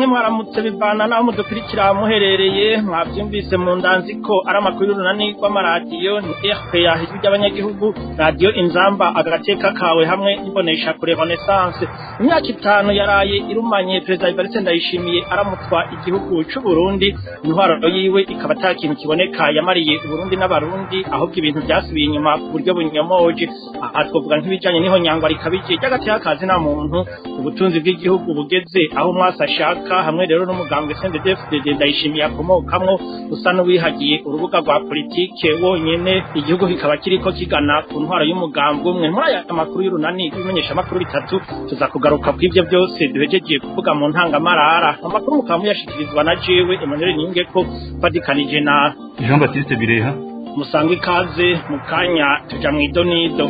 canke mwaramutse bivana naho mudukurikira muherereye mwavyumvise mu ndanzi ko ari amakuru y'urunani rw'amaradiyo ni RPA ijwi ry'abanyagihugu radiyo inzamba agateka kawe hamwe n'ibonesha kure Renaissance imyaka itanu yaraye irumanye perezida Evariste Ndayishimiye aramutswa igihugu c'u Burundi intwaro yiwe ikaba ata kintu kiboneka yamariye Uburundi n'abarundi ahubwo ibintu byasubiye inyuma ku buryo bunyomoje aha twovuga nk'ibijanye niho nyangwa rikabije ry'agateka kazi na muntu ubutunzi bw'igihugu bugeze aho mwasi ashaka hamwe rero n'umugambwe CNDD-FDD ndayishimiye akomokamwo usa n'uwihagiye urubuga rwa politike wonyene igihugu kikaba kiriko kigana ku ntwaro y'umugambwe umwe muri aya makuru y'urunani ibimenyesha amakuru bitatu tuza kugaruka ku ivyo byose duhejeje kuvuga mu ntangamarara amakuru mukaba muyashikirizwa na jewe Emmanuel Ningeko fadikanije na Jean Baptiste Bireha musanga ikaze mu kanya tuja mw'idonido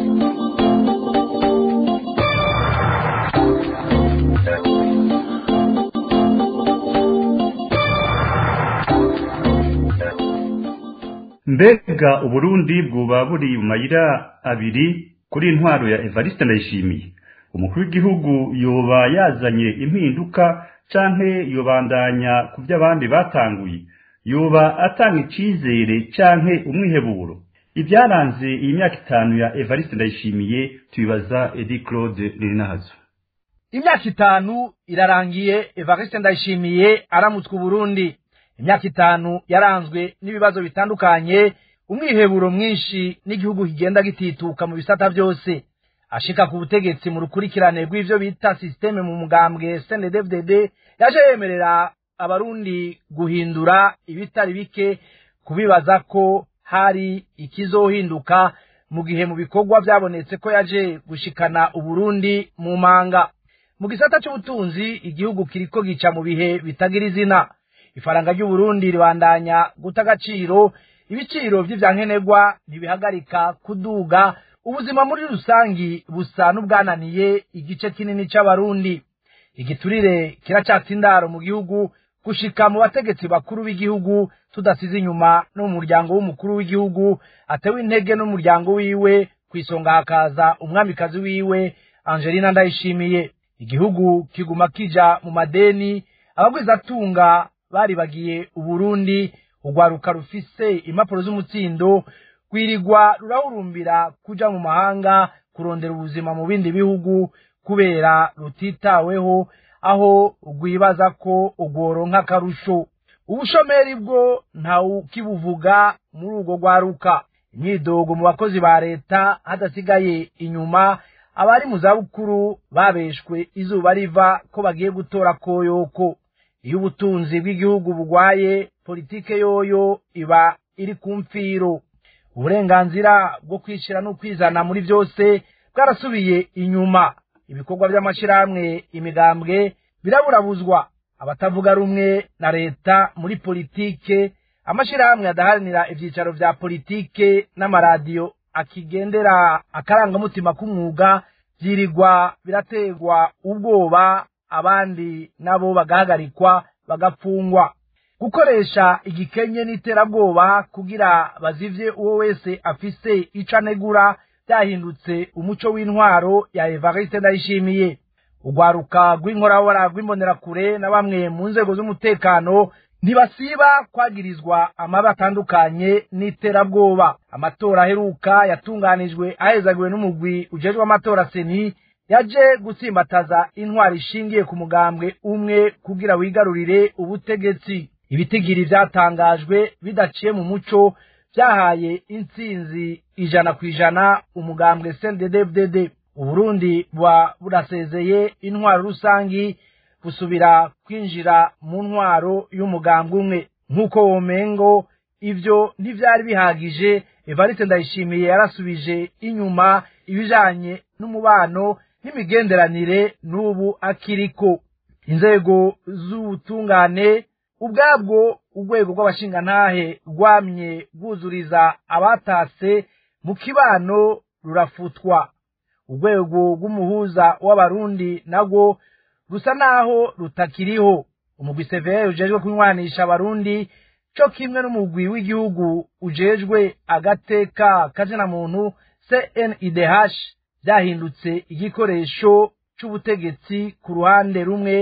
mbega uburundi bwoba buri mu mayira abiri kuri intwaro ya Evariste Ndayishimiye umukuru w'igihugu yoba yazanye impinduka canke yobandanya ku by'abandi batanguye yoba atanga icizere canke umwiheburo ibyaranze iyi myaka itanu ya Evariste Ndayishimiye tubibaza Edi Claude Ririnahazo imyaka itanu irarangiye Evariste Ndayishimiye aramutswe Burundi imyaka itanu yaranzwe n'ibibazo bitandukanye umwiheburo mwinshi n'igihugu kigenda gitituka mu bisata byose ashika ku butegetsi mu rukurikirane rw'ivyo bita systeme mu mugambwe CNDD-FDD yaje yemerera abarundi guhindura ibitari bike kubibaza ko hari ikizohinduka mu gihe mu bikorwa byabonetse ko yaje gushikana uburundi mu manga mu gisata c'ubutunzi igihugu kiriko gica mu bihe bitagira izina ifaranga ry'uburundi ribandanya guta agaciro ibiciro vy'ivyankenerwa ntibihagarika kuduga ubuzima muri rusangi busa n'ubwananiye igice kinini c'abarundi igiturire kiracatse indaro mu gihugu gushika mu bategetsi bakuru b'igihugu tudasize inyuma no mu muryango w'umukuru w'igihugu atewe intege n'umuryango wiwe kw'isonga hakaza umwamikazi wiwe angelina ndayishimiye igihugu kiguma kija mu madeni abagwizatunga baribagiye uburundi urwaruka rufise impapuro z'umutsindo rwirirwa rurahurumbira kuja mu mahanga kurondera ubuzima mu bindi bihugu kubera rutitaweho aho rwibaza ko urworonka akarusho ubushomeri bwo ntawukibuvuga muri urwo rwaruka imyidogo mu bakozi ba leta hadasigaye inyuma abari mu zabukuru babeshwe izuba riva ko bagiye gutora koyoko iyo ubutunzi bw'igihugu bugwaye politike yoyo iba iri ku mfiro uburenganzira bwo kwishyira no kwizana muri byose bwarasubiye inyuma ibikorwa by'amashyirahamwe imigambwe biraburabuzwa abatavuga rumwe na leta muri politike amashyirahamwe adaharanira ibyicaro vya politike n'amaradiyo akigendera akarangamutima k'umwuga byirirwa birategwa ubwoba abandi nabo bagahagarikwa bagapfungwa gukoresha igikenye n'iterabwoba kugira bazivye uwo wese afise ico anegura byahindutse umuco w'intwaro ya Evariste Ndayishimiye urwaruka rw'inkorabora rw'imbonerakure na bamwe mu nzego z'umutekano ntibasiba kwagirizwa amabi atandukanye n'iterabwoba amatora aheruka yatunganijwe ahezagiwe n'umugwi ujejwe amatora seni yaje gutsimbataza intwari ishingiye ku mugambwe umwe kugira wigarurire ubutegetsi ibitigiri vyatangajwe bidaciye mu muco vyahaye intsinzi ijana ku ijana umugambwe CNDD-FDD uburundi buba burasezeye intwaro rusangi busubira kwinjira mu ntwaro y'umugambwe umwe nk'uko womengo ivyo ntivyari bihagije Evariste Ndayishimiye yarasubije inyuma ibijanye n'umubano n'imigenderanire n'ubu akiriko inzego z'ubutungane ubwabwo urwego rw'abashingantahe rwamye rwuzuriza abatase mu kibano rurafutwa urwego rw'umuhuza w'abarundi narwo rusa naho rutakiriho umugwi severe ujejwe kunywanisha abarundi co kimwe n'umugwi w'igihugu ujejwe agateka kazina muntu CNIDH byahindutse igikoresho c'ubutegetsi ku ruhande rumwe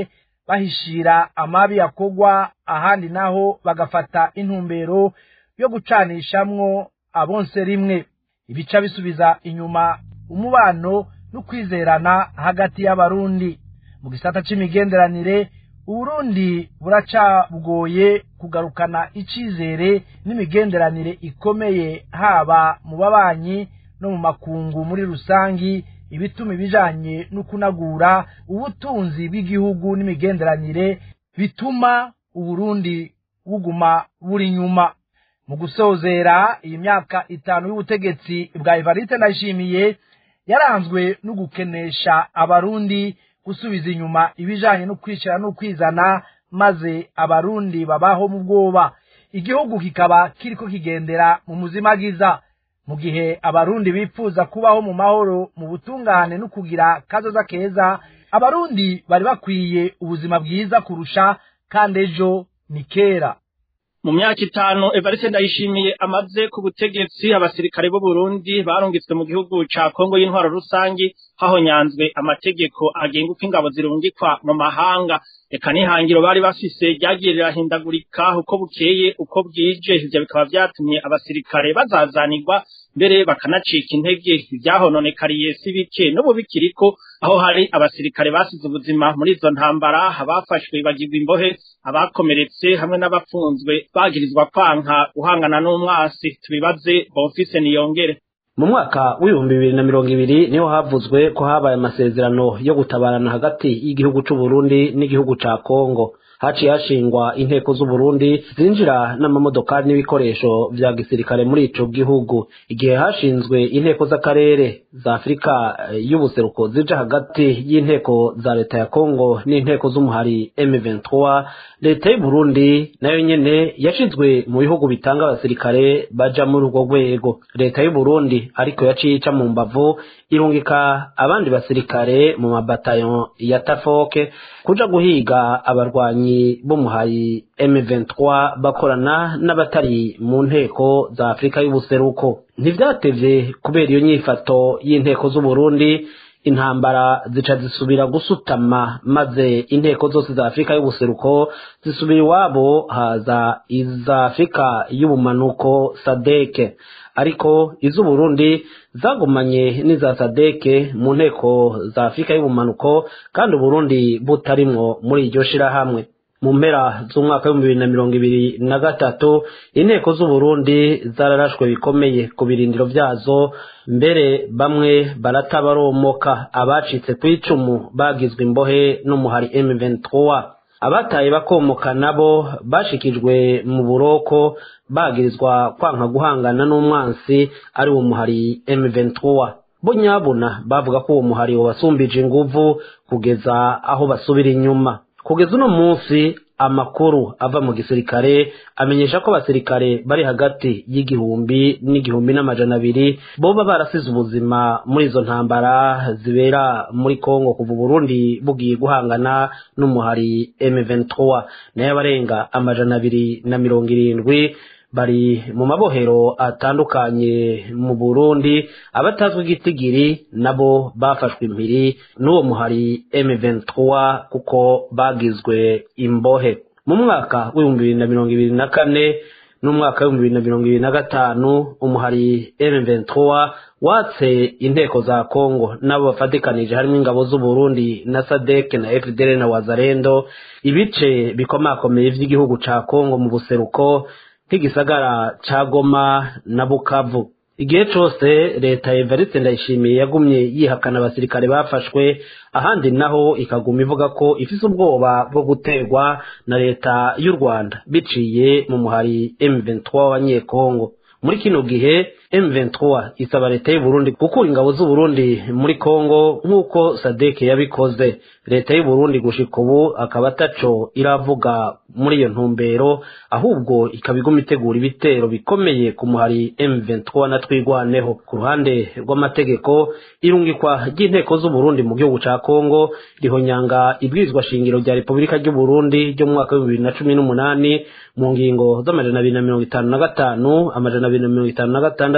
bahishira amabi yakogwa ahandi naho bagafata intumbero yo gucanishamwo abonse rimwe ibica bisubiza inyuma umubano n'ukwizerana hagati y'abarundi mu gisata c'imigenderanire uburundi buracabugoye kugarukana icizere n'imigenderanire ikomeye haba mu babanyi no mu makungu muri rusangi ibituma ibijanye no kunagura ubutunzi bw'igihugu n'imigenderanire bituma uburundi buguma buri nyuma mu gusozera iyi myaka itanu y'ubutegetsi bwa evariste ndayishimiye yaranzwe no gukenesha abarundi gusubiza inyuma ibijanye no kwishyira no kwizana maze abarundi babaho mu bwoba igihugu kikaba kiriko kigendera mu muzimagiza mu gihe abarundi bifuza kubaho mu mahoro mu butungane no kugira kazoza keza abarundi bari bakwiye ubuzima bwiza kurusha kandi ejo ni kera mu myaka itanu Evariste Ndayishimiye amaze ku butegetsi abasirikare b'u Burundi barungitswe mu gihugu ca Kongo y'intwaro rusangi hahonyanzwe amategeko agenga uko ingabo zirungikwa mu mahanga eka n'ihangiro bari bafise ryagiye rirahindagurika uko bukeye uko bwije ivyo bikaba vyatumye abasirikare bazazanirwa mbere bakanacika intege ivyahononekariye si bike n'ubu bikiriko aho hari abasirikare basize ubuzima muri izo ntambara abafashwe bagirwa imbohe abakomeretse hamwe n'abafunzwe bagirizwa kwanka guhangana n'umwasi tubibaze Bonfise Niyongere mu mwaka w'ibihumbi bibiri na mirongo ibiri niho havuzwe ko habaye amasezerano yo gutabarana hagati y'igihugu c'u Burundi n'igihugu ca Kongo haciye hashingwa inteko z'uburundi zinjira n'amamodokari n'ibikoresho vya gisirikare muri ico gihugu igihe hashinzwe inteko z'akarere za afurika y'ubuseruko zija hagati y'inteko za leta ya kongo n'inteko z'umuhari m23 leta y'uburundi nayo nyene yashizwe mu bihugu bitanga abasirikare baja muri urwo rwego leta y'uburundi ariko yaciye ica mu mbavu irungika abandi basirikare mu mabatayon ya tafoke kuja guhiga abarwanyi b'umuhari M23 bakorana n'abatari mu nteko za Afrika y'ubuseruko ntivyatevye kubera iyo nyifato y'inteko z'Uburundi intambara zica zisubira gusutama maze inteko zose za Afrika y'ubuseruko zisubira iwabo haza iza Afrika y'ubumanuko sadeke ariko iz'uburundi zagumanye n'iza sadeke mu nteko za afurika y'ubumanuko kandi uburundi butarimwo muri iryo shirahamwe mu mpera z'umwaka w'ibihumbi bibiri na mirongo ibiri na gatatu inteko z'uburundi zararashwe bikomeye ku birindiro vyazo mbere bamwe baratabaromoka abacitse ku icumu bagizwe imbohe n'umuhari M23 abataye bakomoka nabo bashikijwe mu buroko bagirizwa kwanka guhangana n'umwansi ari wo muhari M23 bo nyabuna bavuga ko uwo muhari wabasumbije inguvu kugeza aho basubira inyuma kugeza uno munsi amakuru ava mu gisirikare amenyesha ko abasirikare bari hagati y'igihumbi n'igihumbi n'amajana abiri boba barasize ubuzima muri izo ntambara zibera muri kongo kuva uburundi bugiye guhangana n'umuhari m23 nayo abarenga amajana abiri na mirongo irindwi bari mu mabohero atandukanye mu burundi abatazwi igitigiri nabo bafashwe impiri n'uwo muhari m23 kuko bagizwe imbohe mu mwaka w'ibihumbi bibiri na mirongo ibiri na kane n'umwaka w'ibihumbi bibiri na mirongo ibiri na gatanu umuhari m23 watse inteko za kongo nabo bafatikanije harimo ingabo z'uburundi na sadek na fdr na wazarendo ibice bikomakomeye vy'igihugu ca kongo mu buseruko nk'igisagara ca goma na bukavu igihe cose leta evariste ndayishimiye yagumye yihakana abasirikare bafashwe ahandi naho ikaguma ivuga ko ifise ubwoba bwo guterwa na leta y'u rwanda biciye mu muhari m23 w'abanyekongo muri kino gihe M23 isaba leta y'u Burundi gukura ingabo z'u Burundi muri Kongo nk'uko Sadek yabikoze leta y'u Burundi gushika ubu akaba ataco iravuga muri iyo ntumbero ahubwo ikaba iguma itegura ibitero bikomeye ku muhari M23 na twigwaneho ku ruhande rw'amategeko irungikwa ry'inteko z'u Burundi mu gihugu ca Kongo rihonyanga ibwirizwa shingiro rya Repubulika y'u Burundi ryo mu mwaka wa 2018 mu ngingo z'amajana abiri na mirongo itanu na gatanu amajana abiri na mirongo itanu na gatandatu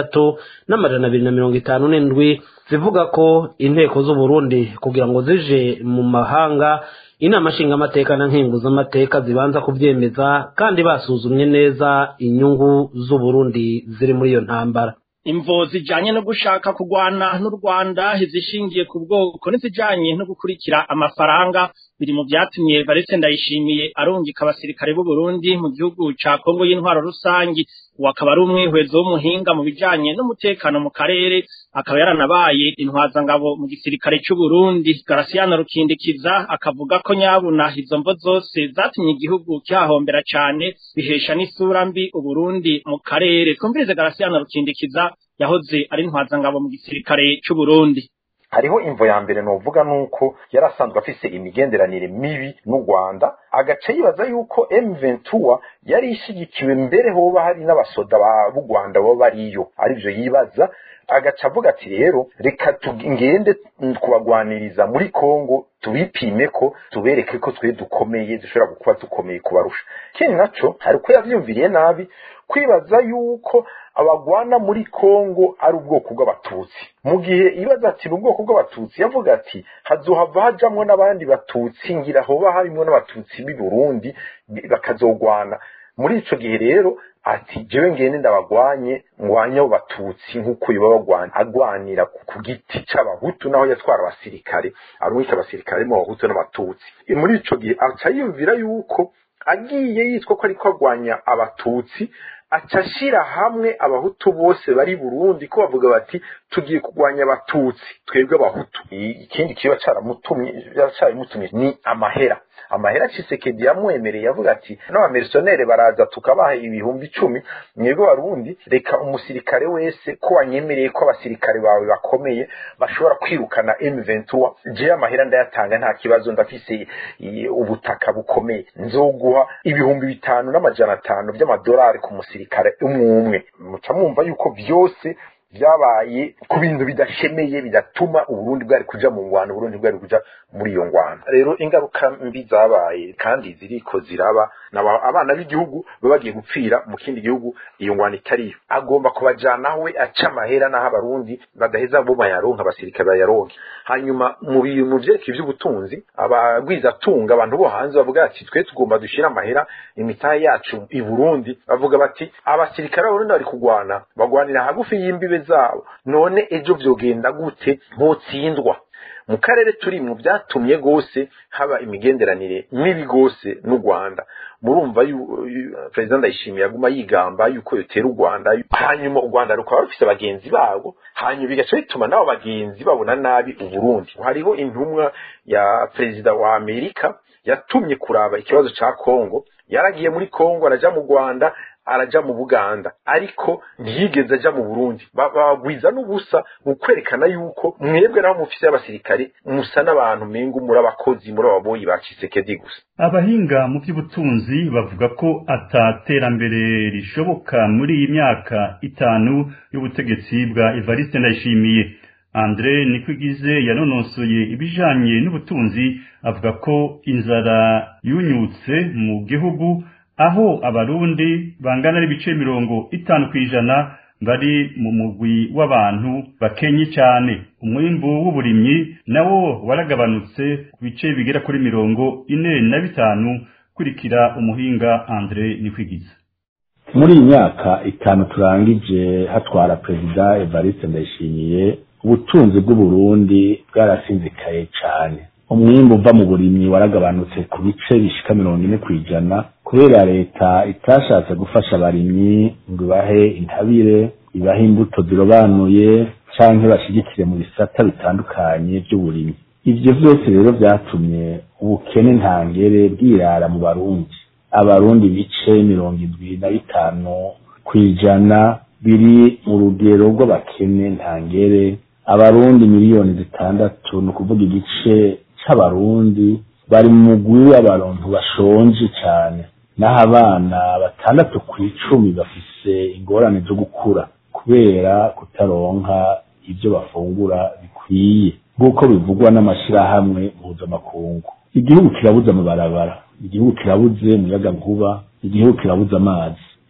zitandatu n'amajana abiri na mirongo itanu n'indwi zivuga ko inteko z'uburundi kugira ngo zije mu mahanga inama nshingamateka na nkenguzamateka zibanza kubyemeza kandi basuzumye neza inyungu z'uburundi ziri muri iyo ntambara imvo zijanye no gushaka kugwana n'u Rwanda zishingiye ku bwoko n'izijanye no gukurikira amafaranga biri mu vyatumye Valese Ndayishimiye arungika abasirikare b'u Burundi mu gihugu ca Kongo y'intwaro rusangi uwo akaba ari umwihwezo w'umuhinga mu bijanye n'umutekano mu karere akaba yaranabaye intwazangabo mu gisirikare c'u Burundi Garasiano Rukindikiza akavuga ko nyabuna izo mvo zose zatumye igihugu cyahombera cane bihesha n'isura mbi u Burundi mu karere twumvirize Garasiano Rukindikiza yahoze ari intwazangabo mu gisirikare c'u Burundi hariho imvo ya mbere novuga nuko yarasanzwe afise imigenderanire mibi n'u Rwanda agace yibaza yuko M23 yari ishigikiwe mbere hoba hari n'abasoda b'u Rwanda baba bariyo arivyo yibaza agaca avuga ati rero reka ngende kubagwaniriza muri Kongo tubipime ko tubereke ko twe dukomeye dushobora kuba dukomeye kubarusha kindi naco hari uko yavyumviriye nabi kwibaza yuko abagwana muri Kongo ari ubwoko bw'abatutsi mu gihe ibaza ati ubwoko bw'abatutsi yavuga ati hazohava hajamwo n'abandi batutsi ngira hoba harimo n'abatutsi b'i Burundi bakazogwana muri ico gihe rero ati jewe ngende ndabagwanye ngwanye abo batutsi nk'uko yoba bagwana agwanira ku giti c'abahutu naho yatwara abasirikare arumika abasirikare mu bahutu n'abatutsi muri ico gihe aca yumvira yuko agiye yitwa ko ariko agwanya abatutsi aca ashira hamwe abahutu bose bari Burundi ko bavuga bati tugiye kugwanya abatutsi twebwe abahutu ikindi kiba caramutumye caramutumye ni amahera amahera Tshisekedi yamwemereye yavuga ati n'abamerisonere baraza tukabaha ibihumbi icumi mwebwe barundi reka umusirikare wese ko wanyemereye ko abasirikare bawe bakomeye bashobora kwirukana M23 je amahera ndayatanga nta kibazo ndafise ubutaka bukomeye nzoguha ibihumbi bitanu n'amajana atanu by'amadolari ku musirikare umwe umwe muca mwumva yuko byose byabaye ku bintu bidashemeye bidatuma uburundi bwari kuja mu ngwano uburundi bwari kuja muri iyo ngwano rero ingaruka mbi zabaye kandi ziriko ziraba abana b'igihugu baba bagiye gupfira mu kindi gihugu iyo ngwano itariyo agomba kubajana we aca amahera n'aho abarundi badaheza bo bayaronka abasirikare bayaronke hanyuma mu bintu vyerekeye ivy'ubutunzi abagwizatunga abantu bo hanze bavuga ati twe tugomba dushira amahera imitahe yacu i Burundi bavuga bati abasirikare b'abarundi bari kugwana bagwanira hagufi y'imbibe zabo none ejo vyogenda gute botsindwa mu karere turimwo byatumye gose haba imigenderanire mibi gose n'u Rwanda murumva perezida ndayishimiye aguma yigamba yuko yotera u Rwanda hanyuma u Rwanda rukaba rufise abagenzi babo hanyuma bigaca bituma n'abo bagenzi babona nabi u Burundi hariho intumwa ya perezida wa Amerika yatumye kuraba ikibazo ca Kongo yaragiye muri Kongo araja mu Rwanda araja mu Buganda ariko ntiyigeze aja mu Burundi bagwiza n'ubusa mu kwerekana yuko mwebwe naho mufise abasirikare musa n'abantu mengo muri abakozi muri ababoyi ba Kisekedi gusa abahinga mu by'ubutunzi bavuga ko ataterambere rishoboka muri iyi myaka itanu y'ubutegetsi bwa Evariste Ndayishimiye Andre Nikwigize yanonosoye ibijanye n'ubutunzi avuga ko inzara yunyutse mu gihugu aho abarundi bangana n'ibice mirongo itanu kw'ijana bari mu mugwi w'abantu bakenye cyane umwimbu w'uburimyi nawo waragabanutse ku bice bigera kuri mirongo ine na bitanu kurikira umuhinga Andre Nikwigiza muri iyi myaka itanu turangije hatwara perezida Evariste Ndayishimiye ubutunzi bw'uburundi bwarasinzikaye cyane umwimbu uva mu burimyi waragabanutse ku bice bishika mirongo ine kw'ijana kubera leta itashatse gufasha abarimyi ngo ibahe intabire ibahe imbuto zirobanuye canke bashigikire mu bisata bitandukanye by'uburimyi ivyo vyose rero vyatumye ubukene ntangere bwirara mu barundi abarundi bice mirongo indwi na bitanu kw'ijana biri mu rugero rw'abakene ntangere abarundi miliyoni zitandatu ni ukuvuga igice c'abarundi bari mu mugwi w'abantu bashonje cyane naho abana batandatu ku icumi bafise ingorane zo gukura kubera kutaronka ibyo bafungura bikwiye nk'uko bivugwa n'amashyirahamwe mpuzamakungu igihugu kirabuze amabarabara igihugu kirabuze umuyagankuba igihugu kirabuze amazi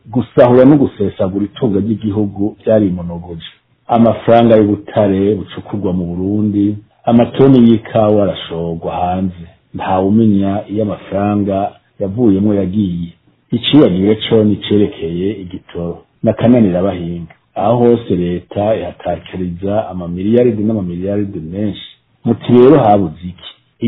gusahura no gusesagura itunga ry'igihugu byarimunogoje amafaranga y'ubutare bucukurwa mu burundi amatoni y'ikawa arashorwa hanze ntawumenya iyo amafaranga yavuyemo yagiye iciyagiye co nicerekeye igitoro n'akananira abahinga aho hose leta ihatakiriza amamiliyaridi n'amamiliyaridi menshi muti rero habuze iki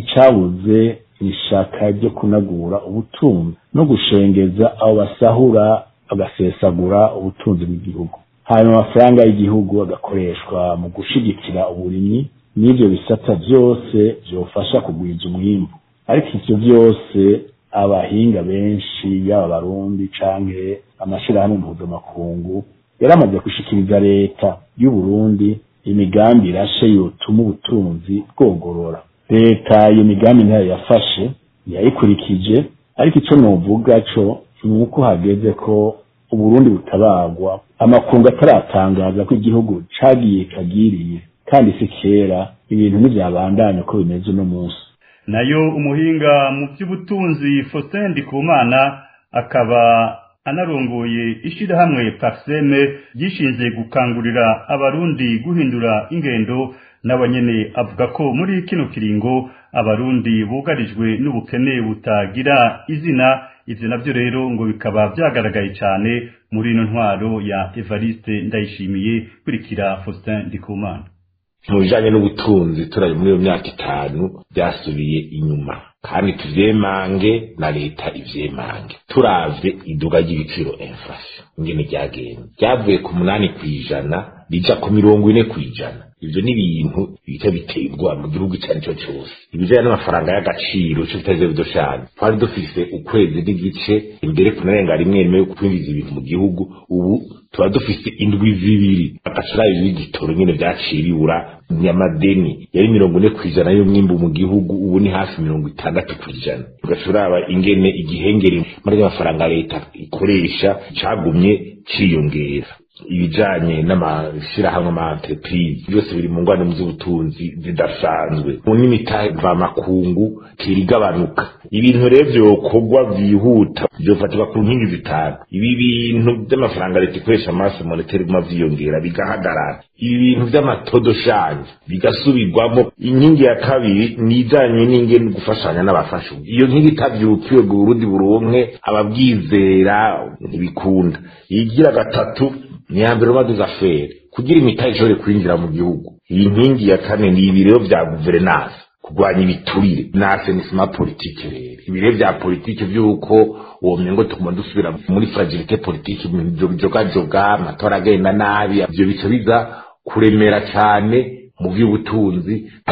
icabuze ni ishaka ryo kunagura ubutunzi no gushengeza abo basahura bagasesagura ubutunzi bw'igihugu hanyuma amafaranga y'igihugu agakoreshwa mu gushigikira uburimyi n'ivyo bisata vyose vyofasha kugwiza umwimbu ariko ivyo vyose abahinga benshi yaba abarundi canke amashirahamwe mpuzamakungu yaramaze gushikiriza leta y'u Burundi imigambi irashe yotuma ubutunzi bwogorora leta iyo migambi ntayo yafashe ntiyayikurikije ariko ico novuga co ni uko hageze ko uburundi butabagwa amakungu ataratangaza ko igihugu cagiye kagiriye kandi si kera ibintu ntivyabandanya ko bimeze uno munsi nayo umuhinga mu by'ubutunzi Faustin Ndikumana akaba anarongoye ishirahamwe Parseme ryishinze gukangurira abarundi guhindura ingendo n'abanyene avuga ko muri kino kiringo abarundi bugarijwe n'ubukene butagira izina ivyo navyo rero ngo bikaba vyagaragaye cyane muri ino ntwaro ya Evariste Ndayishimiye kurikira Faustin Ndikumana mu bijanye n'ubutunzi turaje muri iyo myaka itanu byasubiye inyuma kandi tuvyemange na leta ivyemange turavye iduga ry'ibiciro inflation ingene ryagenze ryavuye ku munani kw'ijana bija ku mirongo ine kw'ijana ivyo ni ibintu bita biteye ubwoba mu gihugu icyo ari cyo cyose ibijanye n'amafaranga y'agaciro ico bitaze bidoshanye twari dufise ukwezi n'igice imbere kunarenga rimwe rimwe yo kwinjiza ibintu mu gihugu ubu tuba dufise indwi zibiri agacirayo y'igitoro nyene vyaciye bibura nyamadeni yari mirongo ine kw'ijana y'umwimbu mu gihugu ubu ni hafi mirongo itandatu kw'ijana ugacuraba ingene igihengeri muri amafaranga leta ikoresha cagumye ciyongera ibijanye n'amashirahamwe ama entreprise byose biri mu ngwane z'ubutunzi zidasanzwe mu n'imitahe mvamakungu tirigabanuka ibintu rero vyokorwa vyihuta vyofatirwa ku nkingi zitanu ibi bintu vy'amafaranga leta ikoresha amaso monetary guma vyiyongera bigahagarara ibi bintu vy'amatodoshanje bigasubirwamo inkingi ya kabiri ni ijanye n'ingene gufashanya n'abafasha iyo nkingi itavyukiwe ngo uburundi buronke ababwizera ntibikunda iyigira gatatu ni ya mbere umaze afere kugira imitahe ishobore kwinjira mu gihugu iyi nkingi ya kane ni ibirero vya guverinansi kurwanya ibiturire n'asenisima politike rero ibirero vya politike vy'uko uwo mengo tuguma dusubira muri fragilite politike ibintu bijogajoga amatora agenda nabi ivyo bica biza kuremera cane mu vy'ubutunzi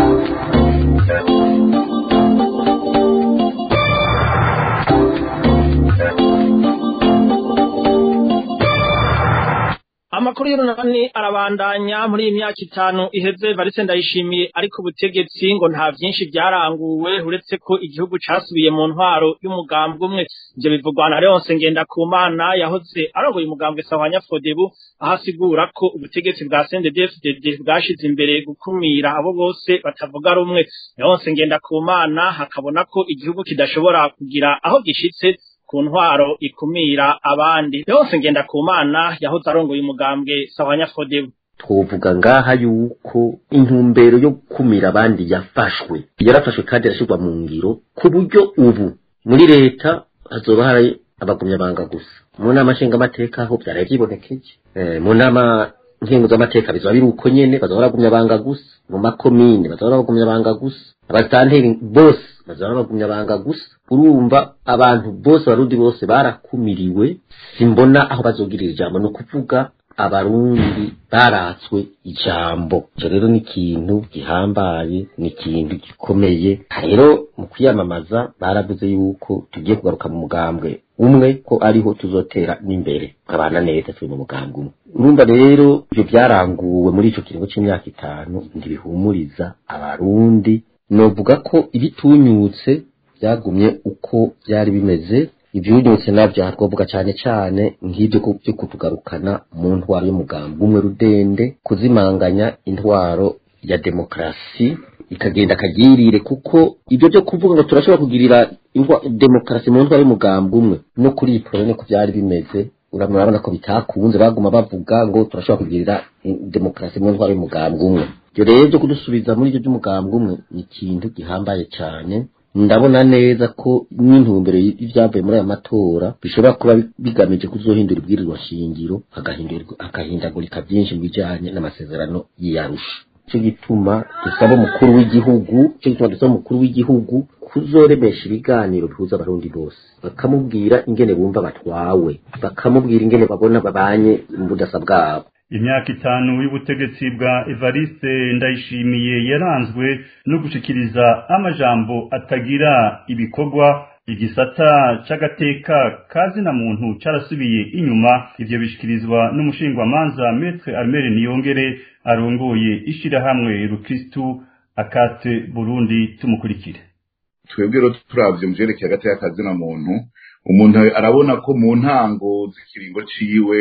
amakuru y'urunani arabandanya muri iyi myaka itanu iheze varise ndayishimiye ariko ubutegetsi ngo nta vyinshi vyaranguwe uretse ko igihugu casubiye mu ntwaro y'umugambwe umwe ivyo bivugwa na Leonce Ngendakumana yahoze arongoye umugambwe Sahwanya Fodebu aho asigura ko ubutegetsi bwa CNDD-FDD bwashize imbere gukumira abo bose batavuga rumwe Leonce Ngendakumana hakabona ko igihugu kidashobora kugira aho gishitse ku ntwaro ikumira abandi yose ngenda ku mana yahoze arongoye umugambwe sawanya fodebu twovuga ngaha yuko intumbero yo gukumira abandi yafashwe yarafashwe kandi irashyirwa mu ngiro ku buryo ubu muri leta hazoba hari abagumyabanga gusa mu nama nshingamateka ho byaraye byibonekeje mu nama nkingo z'amateka bizoba biri uko nyene bazoba bagumyabanga gusa mu makomine bazoba bagumyabanga gusa abasanteri bose bazoba bagumyabanga gusa urumva abantu bose abarundi bose barakumiriwe simbona aho bazogirira ijambo ni ukuvuga abarundi baratswe ijambo icyo rero ni ikintu gihambaye ni ikintu gikomeye rero mu kwiyamamaza baravuze yuko tugiye kugaruka mu mugambwe umwe ko ariho tuzotera n'imbere nkabana neza turi mu mugambwe umwe urumva rero ibyo byaranguwe muri icyo kiringo cy'imyaka itanu ntibihumuriza abarundi novuga ko ibitunyutse byagumye uko byari bimeze ibyunyutse nabyo twavuga cyane cyane nk'ibyo byo kutugarukana mu ntwaro y'umugambi umwe rudende kuzimanganya intwaro ya demokarasi ikagenda akagirire kuko ibyo byo kuvuga ngo turashobora kugirira demokarasi mu ntwaro y'umugambi umwe no kuri iyi porone ko byari bimeze urabona ko bitakunze baguma bavuga ngo turashobora kugirira demokarasi mu ntwaro y'umugambwe umwe ibyo rero byo kudusubiza muri ibyo by'umugambwe umwe ni ikintu gihambaye cyane ndabona neza ko n'intumbero y'ibyavuye muri aya matora bishobora kuba bigamije kuzohindura ibwirirwa shingiro hagahindagurika byinshi mu bijyanye n'amasezerano y'iyarusha cyo gituma dusaba umukuru w'igihugu cyo gituma dusaba umukuru w'igihugu kuzoremesha ibiganiro bihuza abarundi bose bakamubwira ingene bumva batwawe bakamubwira ingene babona babanye mu budasa bwabo imyaka itanu y'ubutegetsi bwa Evariste Ndayishimiye yaranzwe no gushikiriza amajambo atagira ibikorwa igisata c'agateka kazina muntu carasubiye inyuma ivyo bishikirizwa n'umushingwamanza Maître Armel Niyongere arongoye ishirahamwe Rukristu akate Burundi tumukurikire twebwe rero turavye mu vyerekeye agateka kazina muntu umuntu arabona ko mu ntango z'ikiringo ciwe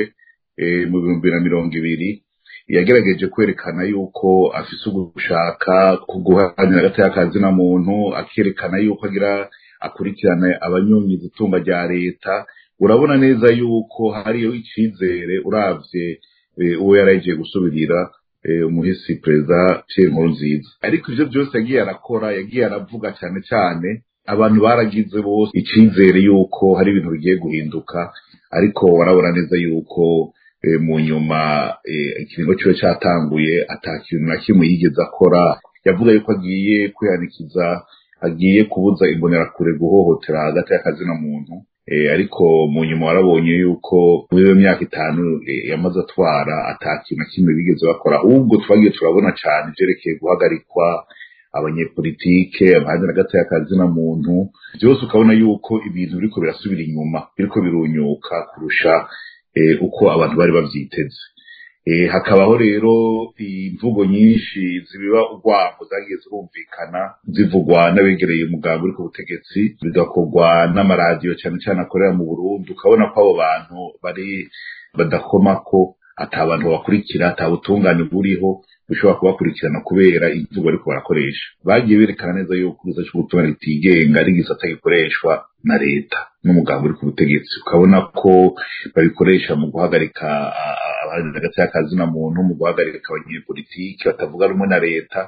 mu bihumbi bibiri na mirongo ibiri yagerageje kwerekana yuko afise ugushaka guharanira agateka kazina muntu akerekana yuko agira akurikirana abanyonyiza itumba rya leta urabona neza yuko hariyo icizere uravye uwo yaragiye gusubirira umuhisi perezida Pierre Nkurunziza ariko ivyo byose yagiye arakora yagiye aravuga cyane cyane abantu baragize bose icizere yuko hari ibintu bigiye guhinduka ariko warabona neza yuko mu nyuma ikiringo ciwe catanguye ata kintu na kimwe yigeze akora yavuga yuko agiye kwihanikiza agiye kubuza imbonerakure guhohotera hagati y'akazina muntu ariko mu nyuma warabonye yuko muri iyo myaka itanu yamaze atwara ata kintu na kimwe bigeze bakora ahubwo twagiye turabona cyane ivyerekeye guhagarikwa abanyepolitike abahandi na gato y'akazina muntu byose ukabona yuko ibintu biriko birasubira inyuma biriko birunyuka kurusha uko abantu bari bavyiteze hakabaho rero imvugo nyinshi zibiba urwango zagiye zirumvikana zivugwa n'abegereye umugambi uri ku butegetsi bigakorwa n'amaradiyo cyane cyane akorera mu burundi ukabona ko abo bantu bari badakomako ata bantu babakurikira ata butungane buriho bishobora kubakurikirana kubera imvugo ariko barakoresha bagiye berekana neza yuko igiza cy'ubutungane kitigenga ari igisata gikoreshwa na leta n'umugambi uri ku butegetsi ukabona ko babikoresha mu guhagarika abaharanira hagati y'akazina muntu mu guhagarika abanyepolitiki batavuga rumwe na leta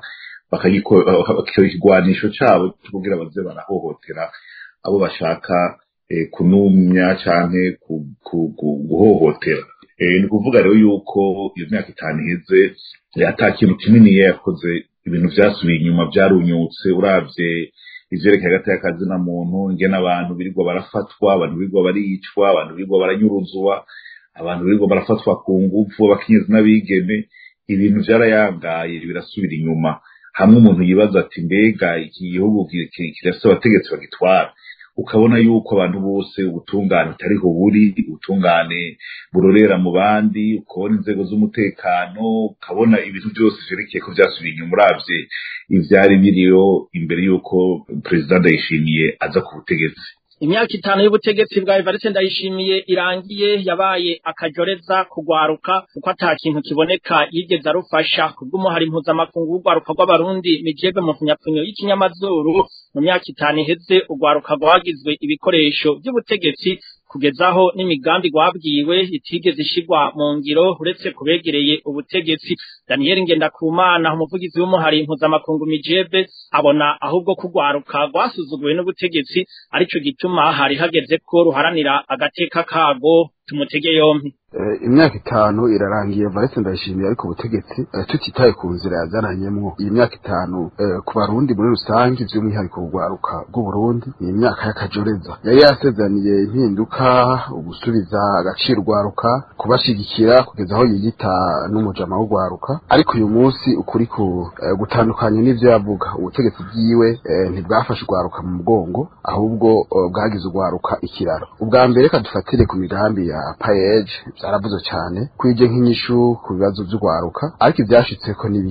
ikigwanisho cabo kugira baze barahohotera abo bashaka kunumya canke guhohotera ni kuvuga rero yuko iyo myaka itanu iheze ata kintu kinini yakoze ibintu vyasubiye inyuma vyarunyutse uravye ivyerekeye hagati y'akazina muntu ingene abantu birirwa barafatwa abantu birirwa baricwa abantu birirwa baranyuruzwa abantu birirwa barafatwa ku nguvu abakenyezi n'abigeme ibintu vyarayangaye birasubira inyuma hamwe umuntu yibaza ati mbega iki gihugu kirafise abategetsi bagitwara ukabona yuko abantu bose ubutungane butariho buri ubutungane burorera mu bandi ukabona inzego z'umutekano ukabona ibintu byose vyerekeye ko vyasubiye inyuma uravye ivyari biriyo imbere y'uko perezida ndayishimiye aza ku butegetsi imyaka itanu y'ubutegetsi bwa Evariste Ndayishimiye irangiye yabaye akajoreza kugwaruka kuko ata kintu kiboneka yigeze arufasha kubw'umuhari mpuzamakungu w'ugwaruka rw'abarundi mijebe mu kunyapfunyo y'ikinyamazuru mu myaka itanu iheze ugwaruka rwagizwe ibikoresho by'ubutegetsi kugezaho n'imigambi gwabwiwe itigeze ishigwa mu ngiro uretse kubegereye ubutegetsi Daniel Ngendakumana umuvugizi w'umuhari mpuzamakungu mijebe abona ahubwo kugwaruka rwasuzuguwe n'ubutegetsi arico gituma hari hageze ko ruharanira agateka kago tumutege yompi imyaka itanu irarangiye Valence ndayishimiye ariko ubutegetsi tutitaye ku nzira yazananyemwo iyi myaka itanu ku barundi muri rusange by'umwihariko urwaruka rw'uburundi ni imyaka y'akajoreza yari yasezaniye impinduka ugusubiza agaciro urwaruka kubashigikira kugeza aho yiyita n'umujama w'urwaruka ariko uyu munsi ukuri ku gutandukanya n'ivyo yavuga ubutegetsi bwiwe ntibwafashe urwaruka mu mugongo ahubwo bwagize urwaruka ikiraro ubwa mbere reka dufatire ku migambi ya payeje byaravuze cyane kwije nk'inyishu ku bibazo by'urwaruka ariko ibyashitseko ni bike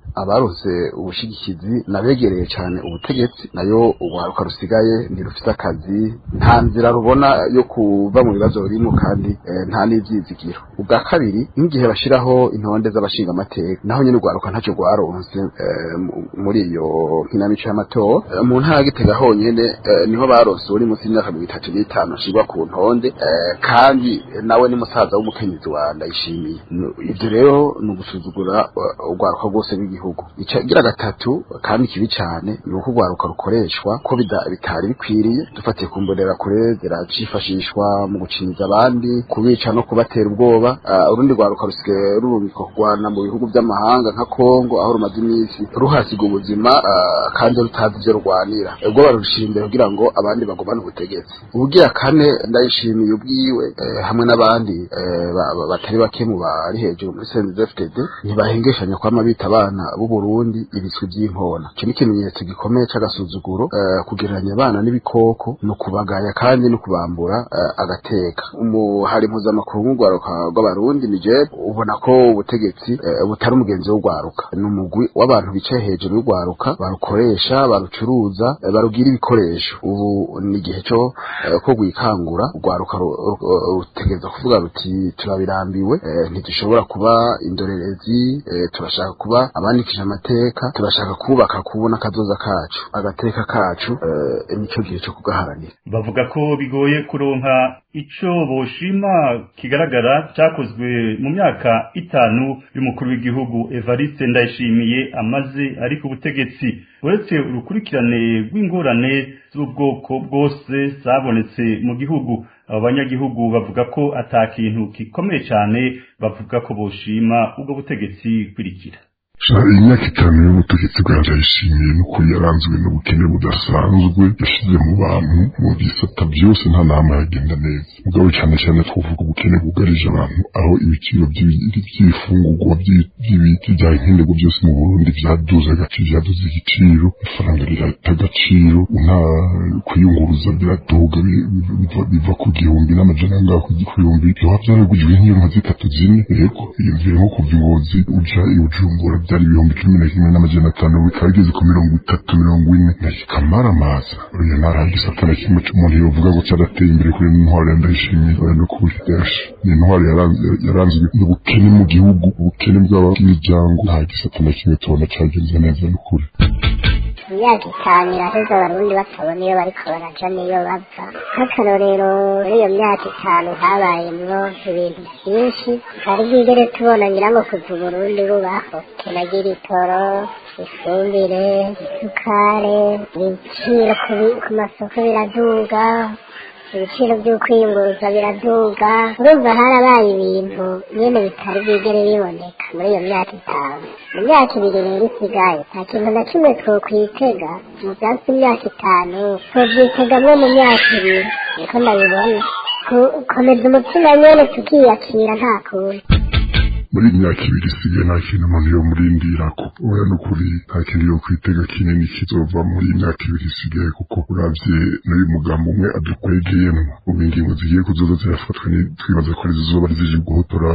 abarose ubushigikizi nabegereye cyane ubutegetsi nayo urwaruka rusigaye ntirufite akazi nta nzira rubona yo kuva mu bibazo birimo kandi eh, nta n'ivyizigiro ubwa kabiri nk'igihe bashiraho intonde z'abashingamateka naho nyine urwaruka ntacyo rwaronse eh, mu- muri iyo nkinamico y'amatora Eh, mu ntara ya gitega honyene eh, niho baronse uri munsi y'imyaka mirongo itatu n'itanu ashirwa ku ntonde eh, kandi nawe ni musaza w'umukenyezi wa ndayishimiye Nu- ivyo rero ni ugusuzugura uh, urwaruka rwose rw'igihugu icagira gatatu kandi kibi cyane ni uko urwaruka rukoreshwa ko bida- bitari bikwiriye dufatiye ku mbonera kure ziracifashishwa mu gucinyiza abandi kubica no kubatera ubwoba Ah, urundi rwaruka rusigaye rurungikwa kurwana mu bihugu by'amahanga nka kongo aho rumaze iminsi ruhasiga ubuzima ah, kandi rutazi ivyo rurwanira ubwo barushira imbere kugira ngo abandi bagumane ubutegetsi ubugira kane ndayishimiye ubwiwe eh, hamwe n'abandi eh, ba- ba- batari bake mu bari hejuru muri CNDD-FDD ntibahengeshanya kwama bita abana b'u Burundi ibiswi by'inkona icyo ni ikimenyetso gikomeye c'agasuzuguro eh, kugereranya abana n'ibikoko ni ukubagaya kandi no kubambura eh, agateka umuhari mpuzamakungu w'urwaruka rw'abarundi Niger ubona ko ubutegetsi eh, butari umugenzi w'urwaruka ni umugwi w'abantu bicaye hejuru y'urwaruka barukoresha barucuruza eh, barugira ibikoresho ubu ni igihe cyo eh, ko rwikangura urwaruka ru- ru- rutegereza kuvuga ruti turabirambiwe eh, ntidushobora kuba indorerezi eh, turashaka kuba abandikije amateka turashaka kubaka kubona akazoza kacu agateka kacu eh, nicyo gihe cyo kugaharanira bavuga ko bigoye kuronka ico boshima kigaragara cyakozwe mu myaka itanu y'umukuru w'igihugu Evariste Ndayishimiye amaze ari ku butegetsi uretse urukurikirane rw'ingorane z'ubwoko bwose zabonetse mu gihugu abo banyagihugu bavuga ko ata kintu gikomeye cyane bavuga ko boshima ubwo butegetsi kwirikira imyaka itanu y'ubutegetsi bwa ndayishimiye n'ukuri yaranzwe n'ubukene budasanzwe yashyize mu bantu mu bisata byose nta nama yagenda neza mugabo cyane cyane twavuga ubukene bwugarije abantu aho ibiciro by'ibifungurwa by'ibiti bya nkenerwa byose mu burundi byaduze agaciro byaduze igiciro ifaranga rirata agaciro nta kwiyunguruza biraduga biva ku gihumbi n'amajana angahe ku gihumbi byoba byaragujwe nk'iyo nka zitatu zine yego iyumvire nko kuva ingozi uja ibujumbura byari ibihumbi cumi na kimwe n'amajana atanu bikaba bigeze ku mirongo itatu mirongo ine ntikamara amaza oya ntara igisata na kimwe cy'umuntu yovuga ngo cyarateye imbere kuri intwaro ya ndayishimiye oya no kuri yashi ni intwaro yaranzwe n'ubukene mu gihugu ubukene bw'ab'imiryango nta gisata na kimwe tubona cyagenze neza n'ukuri imyaka itanu iraheze abarundi batabona iyo bariko baraja n'iyo bava nk'akarorero muri iyo myaka itanu habayemwo ibintu byinshi hari bwigere tubona nyirango kuva uburundi bubaho tunagira itoro ifumbire isukare ibiciro ku masoko biraduga ibiciro by'ukwiyunguruza biraduga urumva harabaye ibintu nyene bitari bwigere biboneka muri iyo myaka itanu mu myaka ibiri rero isigaye nta kintu na kimwe twokwitega mu byatsi imyaka itanu twovyitegamwo mu myaka ibiri niko ndabibona komeza umutima nyene tukiyakira nta kundi muri iyi myaka ibiri isigaye nta kintu umuntu yo murindirako oya n'ukuri nta kintu yo kwitega kinini kizova muri iyi myaka ibiri isigaye kuko uravye n'uyu mugambo umwe adukwegeyemwo ubu ingingo zigiye kuzoza zirafatwa twibaza ko ari zizoba zije guhotora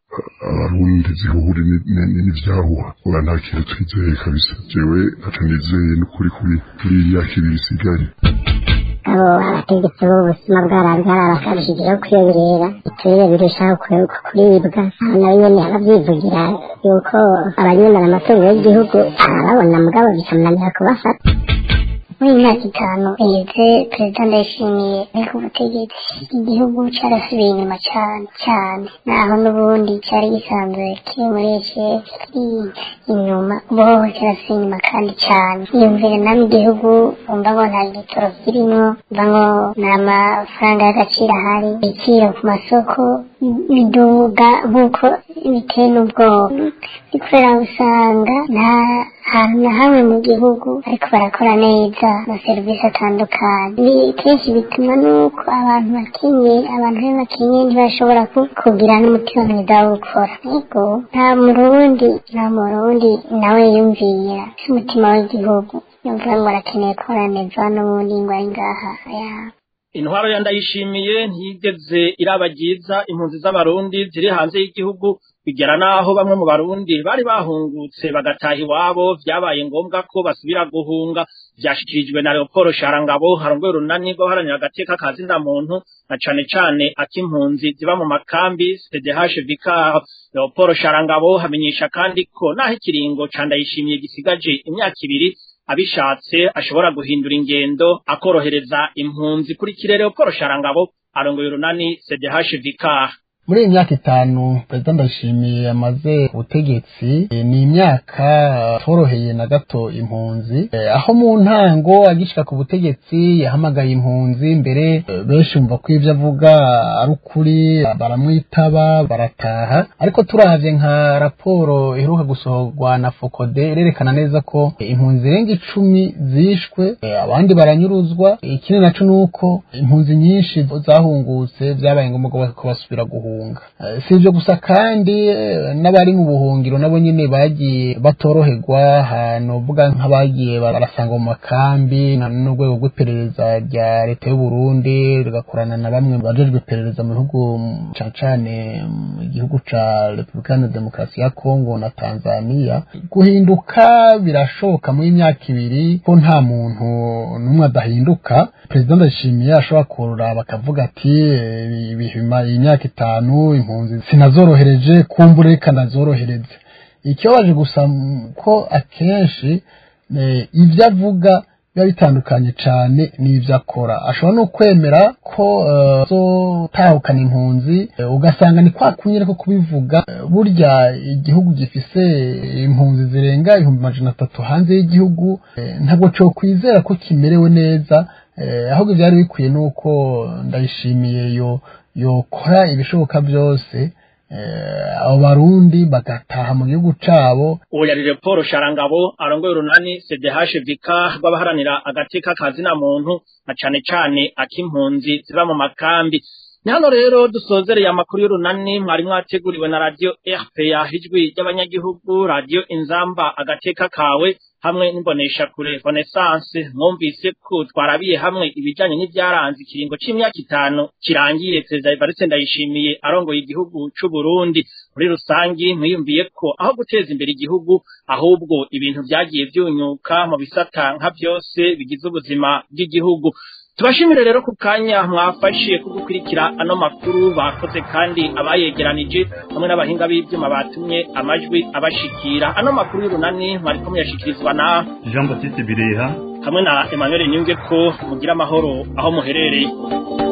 abarundi zihuhure n'ivyahuha oya nta kintu twizeye kabisa jewe ntaco nizeye n'ukuri kuri kuri iyi myaka ibiri isigaye abo abategetsi b'ubuzima bwarabyara bakarushijeho kwiyongera iturire birushaho kuribwa nabo nyene abavyivugira yuko abanyemera amatungo y'igihugu arababona mugabo bikamunanira kubafata muri imyaka itanu iheze perezida ndayishimiye ari ku butegetsi igihugu carasubiye inyuma cane cane naho n'ubundi cari gisanzwe kiri muri ece kiri inyuma ubuhoho kirasubiye inyuma kandi cane iyumvire namwe igihugu umva ngo nta gitoro kirimwo umva ngo nta mafaranga y'agaciro ahari ibiciro ku masoko biduga nk'uko biteye n'ubwoba kubera usanga nta hantu na hamwe mu gihugu ariko barakora neza amaserivisi atandukanye kenshi bituma nuko abantu bakenye abantu be bakenye ntibashobora kugira n'umutima mwiza wo gukora ariko nta murundi nta murundi nawe yumvira si umutima w'igihugu yumva ngo arakeneye gukora neza n'ubundi ngo ari ngaha intwaro ya ndayishimiye ntiyigeze irabagiza impunzi z'abarundi ziri hanze y'igihugu bigera naho bamwe mu barundi bari bahungutse bagataha iwabo vyabaye ngombwa ko basubira guhunga vyashikirijwe na Leopold Sharangabo harongoye urunani rwo haranira agateka ka zina muntu na cane cane ak'impunzi ziba mu makambi CDH Vicar Leopold Sharangabo hamenyesha kandi ko naho ikiringo ca ndayishimiye gisigaje imyaka ibiri abishatse ashobora guhindura ingendo akorohereza impunzi kuri kirere Leopold Sharangabo arongoye urunani CDH Vicar muri iyi myaka itanu perezida ndayishimiye amaze ubutegetsi ni imyaka toroheye na gato impunzi aho mu ntango agishika ku butegetsi yahamagaye impunzi mbere benshi bumva ko ibyo avuga ari ukuri baramwitaba barataha ariko turavye nka raporo iheruka gusohorwa na fokode irerekana neza ko impunzi zirenga icumi zishwe abandi baranyuruzwa ikindi naco ni uko impunzi nyinshi zahungutse vyabaye ngombwa ko basubira guhunga si ibyo gusa kandi n'abari mu buhungiro nabo nyine bagiye batoroherwa ahantu uvuga nk'abagiye barasanga mu makambi n'urwego rw'iperereza rya leta y'u Burundi rugakorana na bamwe bajejwe iperereza mu bihugu cane cane mu gihugu ca Repubulika ya Demokarasi ya Kongo na Tanzania guhinduka birashoboka muri imyaka ibiri ko nta muntu n'umwe adahinduka perezida ndashimiye ashobora kurura bakavuga ati bihima imyaka itanu impunzi sinazorohereje kumbure kanazorohereze ikibabaje gusa ko akenshi ibyo avuga biba bitandukanye cyane n'ibyo akora ashobora no kwemera ko zotahukana impunzi ugasanga ni kwa kunyere ko kubivuga burya igihugu gifise impunzi zirenga ibihumbi majana atatu hanze y'igihugu ntabwo cyo kwizera ko kimerewe neza ahubwo byari bikwiye nuko ndayishimiye yo yokora ibishoboka byose abo barundi bagataha mu gihugu cabo uwo yari Paul Sharangabo arongoye urunani CDH Vika rw'abaharanira agateka kazina muntu na cane cane ak'impunzi ziba mu makambi ni hano rero dusozereye amakuru y'urunani mwari mwateguriwe na radio RPA ijwi ry'abanyagihugu radio Inzamba agateka kawe hamwe n'imbonesha kure Renaissance mwumvise ko twarabiye hamwe ibijanye n'ivyaranze ikiringo c'imyaka itanu kirangiye Perezida Evariste Ndayishimiye arongoye igihugu c'u Burundi muri rusangi mwiyumviye ko aho guteza imbere igihugu ahubwo ibintu vyagiye vyunyuka mu bisata nka vyose bigize ubuzima bw'igihugu tubashimire rero ku kanya mwafashe kugukurikira ano makuru bakoze kandi abayegeranije hamwe n'abahinga b'ivyuma batumye amajwi abashikira ano makuru y'urunani mwariko muyashikirizwa na Jean Baptiste Bireha hamwe na Emmanuel Nyunge ko mugira amahoro aho muherereye